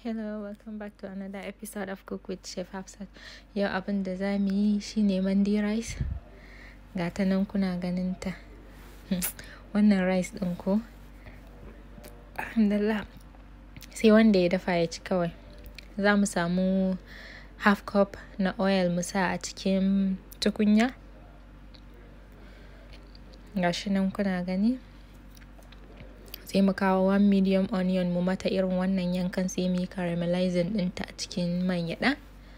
Hello, welcome back to another episode of Cook with Chef Hafsat. Yau abin da za mu yi shine mandi rice. Ga ta nan kuna ganin ta. Wannan rice ɗin ko? Alhamdulillah. Sai wanda ya dafa ya ci kawai. Za mu samu half cup na oil mu sa a cikin tukunya. Ga shi nan kuna gani. sai mu kawo one medium onion mu mata irin wannan yankan sai mu yi caramelizing ɗinta a cikin man gyaɗa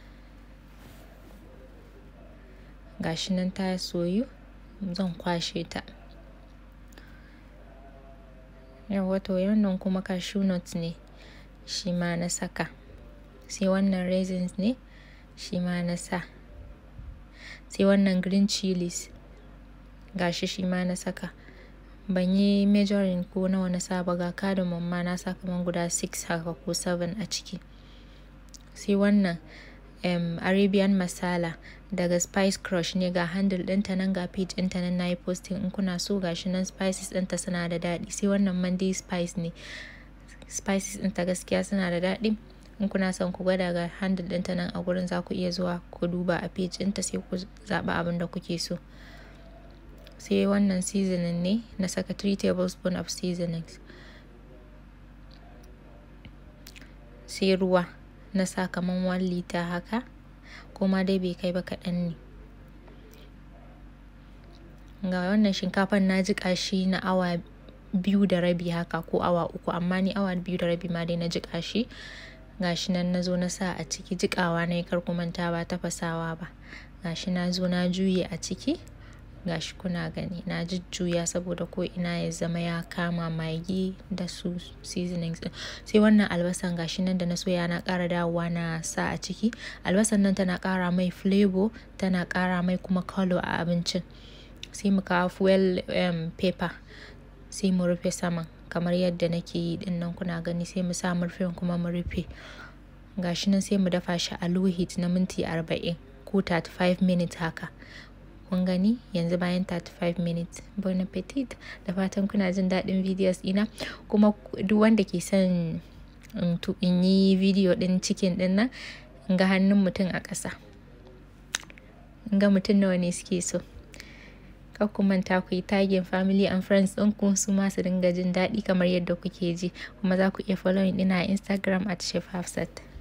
gashi nan ta soyu zan kwashe ta yawa to wannan kuma cashew nut ne shi ma na saka sai wannan raisins ne shi ma na sa sai wannan green chilies gashi shi ma na saka ban yi majoring ko nawa na saba ga cardamom ma na sa kaman guda 6 haka ko 7 a ciki sai wannan um, arabian masala daga spice crush ne ga handle ɗinta nan ga page ɗinta nan na yi posting in kuna so gashi nan spices ɗinta suna da daɗi sai wannan monday spice ne spices ɗinta gaskiya suna da daɗi in kuna son ku gwada ga handle ɗinta nan a gurin za ku iya zuwa ku duba a page ɗinta sai ku zaɓi abin da kuke so sai wannan seasoning ne na saka 3 tablespoon of seasonings sai ruwa na sa kaman 1 liter haka kuma dai bai kai ba kaɗan ne ga wannan shinkafan na jiƙa shi na awa biyu da rabi haka ko awa uku amma ni awa biyu da rabi ma dai na jiƙa shi gashi nan na zo na sa a ciki jiƙawa na yi kar manta ba tafasawa ba gashi na zo na juye a ciki gashi kuna gani na jujjuya saboda ko ina ya zama ya kama magi da su seasonings din sai wannan albasan gashi nan da na soya na ƙara dawowa na sa a ciki albasan nan tana ƙara mai flavor tana ƙara mai kuma color a abincin sai mu kawo fuel um, pepper sai mu rufe saman kamar yadda nake yi din nan kuna gani sai mu sa murfin kuma mu rufe gashi nan sai mu dafa shi a low heat na minti 40 ko 35 minutes haka kun gani yanzu bayan 35 minutes bon appetit da fatan kuna jin daɗin videos ina kuma duk wanda ke son in yi video ɗin cikin ɗin nan in ga hannun mutum a ƙasa in ga mutum nawa ne suke so kar ku manta ku yi tagin family and friends ɗinku su ma su dinga jin daɗi kamar yadda kuke ji kuma za ku iya following ɗina a instagram at chef hafsat